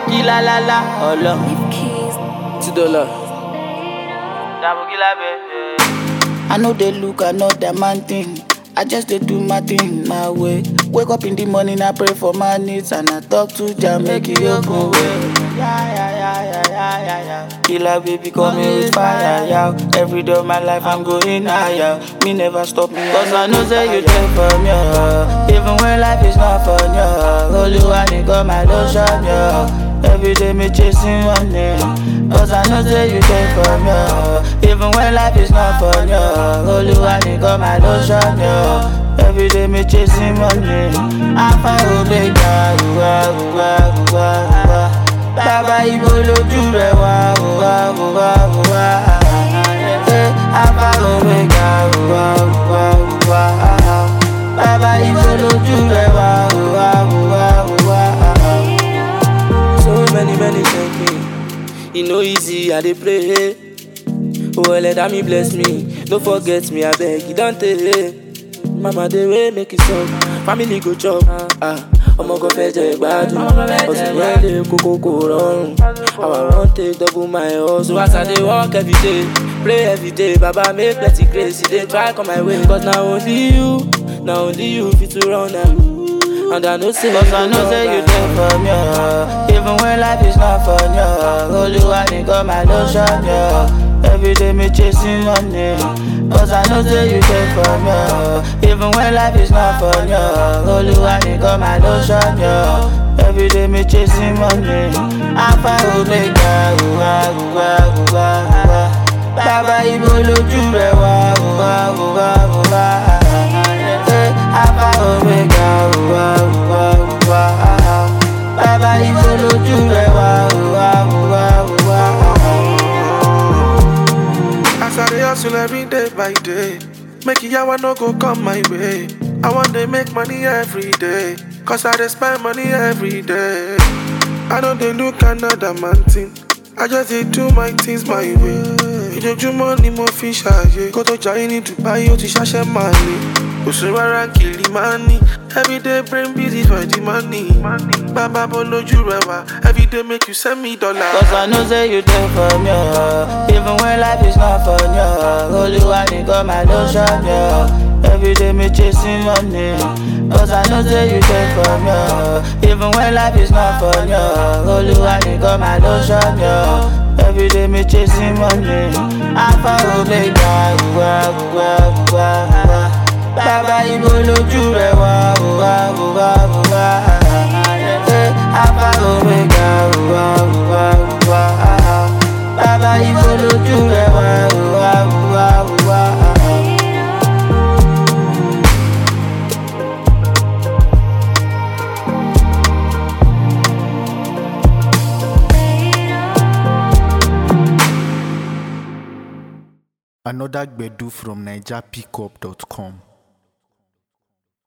Kila la la, ọlọ. Two dollar. Dàbò kila bẹ́ẹ̀. I know they look, I know that man thing. I just they do my thing my way. Wake up in the morning, I pray for my needs and I talk to Jah make it open way. Yeah, yeah, yeah, yeah, yeah, yeah, yeah. Killer baby, call me with fire, yeah. Every day of my life, I'm going higher. Me never stop me, cause I know say you there for me. yeah. Even when life is not fun, yeah. Holy one, you got my lotion, yeah. Every day me chasing money Cause I know say you there for me yeah. Even when life is not fun yeah. Holy one you got my lotion yeah. Every day me chasing money Alpha Omega Uwa uwa uwa uwa Bàbá ibo lójú rẹ̀ wá uwa uwa uwa Eh, Alpha Omega Uwa uwa uwa Bàbá ibo lójú rẹ̀ wá uwa uwa uwa So many, many thank me. E no easy, I dey pray. Oh, let me bless me. No forget me, I beg you, don't tell. Mama, dey way make it suck. Family go chop. Ah, ọmọ kan fẹ́ jẹ gbádùn. Ọ̀sìn yẹn lè kókó kò rọrùn. How I wan take double my hustle. As I dey work every day, pray every day. Baba make plenty grace, e dey try come my way. Cause na only you, na only you fit to run am. And I know say Cause I know say you there for me, yeah. Even when life is not fun, yeah. Holy one, you got my lotion, yeah. Every day me chasing money. Cause I know say you there for me, yeah. Even when life is not fun, yeah. Holy one, you got my lotion, yeah. Every day me chasing money. Alpha Omega, uwa, uwa, uwa, uwa. Bàbá ibo lójú rẹ̀ wá, uwa, uwa, uwa. Eh, Alpha Omega, uwa, uwa, uwa. Bàbá ibo lójú rẹ̀ wá, uwa, uwa, uwa. As I dey hustle every day by day, make yawa no go come my way. I want to make money every day, cause I dey spend money every day. I don't dey look another man thing, I just dey do my things my way. Ìjọjúmọ́ ni mo fi ṣàyè, kó tó jayé ní Dubai ó ti ṣàṣẹ máa lè. Òṣèré rárá kìlì máa ní, everyday brain busy for the money. Bàbá bọ́ lójú rẹ̀ wá, everyday make you send me dollar. Cause I know say you there for me, yeah. Even when life is not fun, yeah. Holy one, you got my lotion, yeah. Every day me chasing money. Cause I know say you there for me, yeah. Even when life is not fun, yeah. Holy one, you got my lotion, yeah. Every day me chasing money. Alpha Omega, uwa, uwa, uwa, uwa. Bàbá ibo lójú rẹ̀ wá, uwa, uwa, uwa. Eh, Alpha Omega, uwa, uwa, uwa. Bàbá ibo lójú rẹ̀ wá, uwa, uwa, uwa. Another Gbedu from NigerPickup.com.